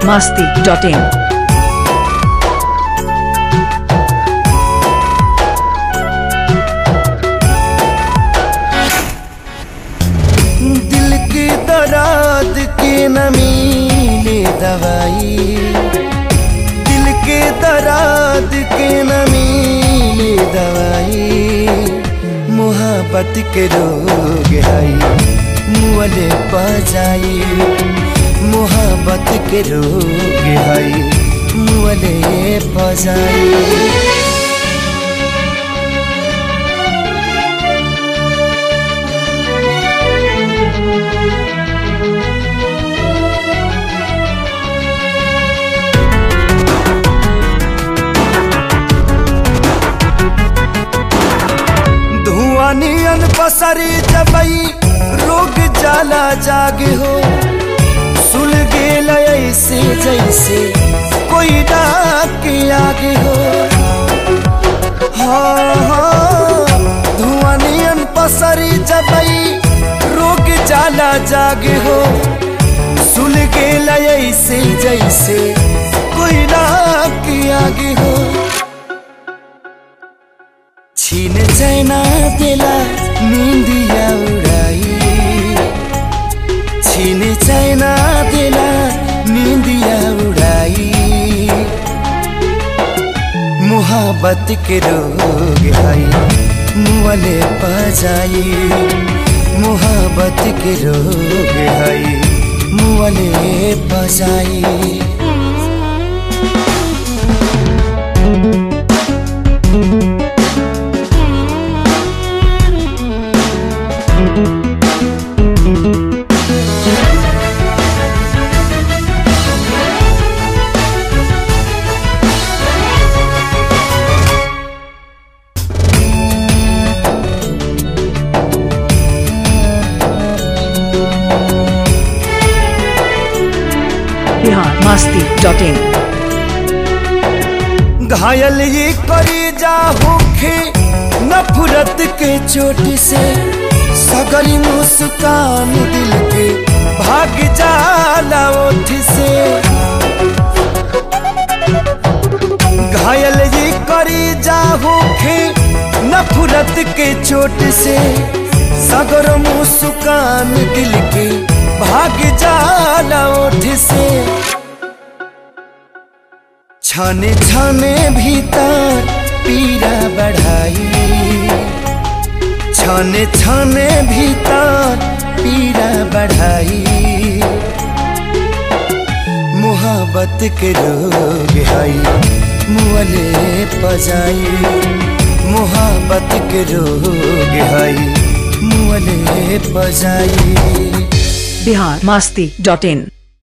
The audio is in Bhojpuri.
masti.in. दिल की दराद के नमी ले दवाई दिल के दराद के नमी ले दवाई मोहब्बत के रोग हई मुअले बजाई मोहब्बत के रोग हई मुअले बजाई धुआं नियन पसरी जबई रोग जाला जागे हो सुल गेल ऐसे जैसे कोई डाक के आगे हो हाँ हाँ धुआं नियन पसरी जबई रोग जाला जागे हो सुल गेल ऐसे जैसे कोई डाक के आगे हो छीन चैना देला निंदिया उड़ाई छीन चैना देला निंदिया उड़ाई मोहब्बत के रोग हई मुअले बजाई मोहब्बत के रोग हई मुअले बजाई Bihar masti.in. घायल ये करी जा होखे नफरत के चोट से सगरी मुस्कान दिल के भाग जाला ओठ से घायल ये करी जा होखे नफरत के चोट से सगर मुस्कान दिल के भाग जाला ओठ से छाने छाने भीतर पीरा बढ़ाई छाने छाने भीतर पीरा बढ़ाई मोहब्बत के रोग हई मुअले पजाई मोहब्बत के रोग हई मुअले पजाई Bihar masti.in.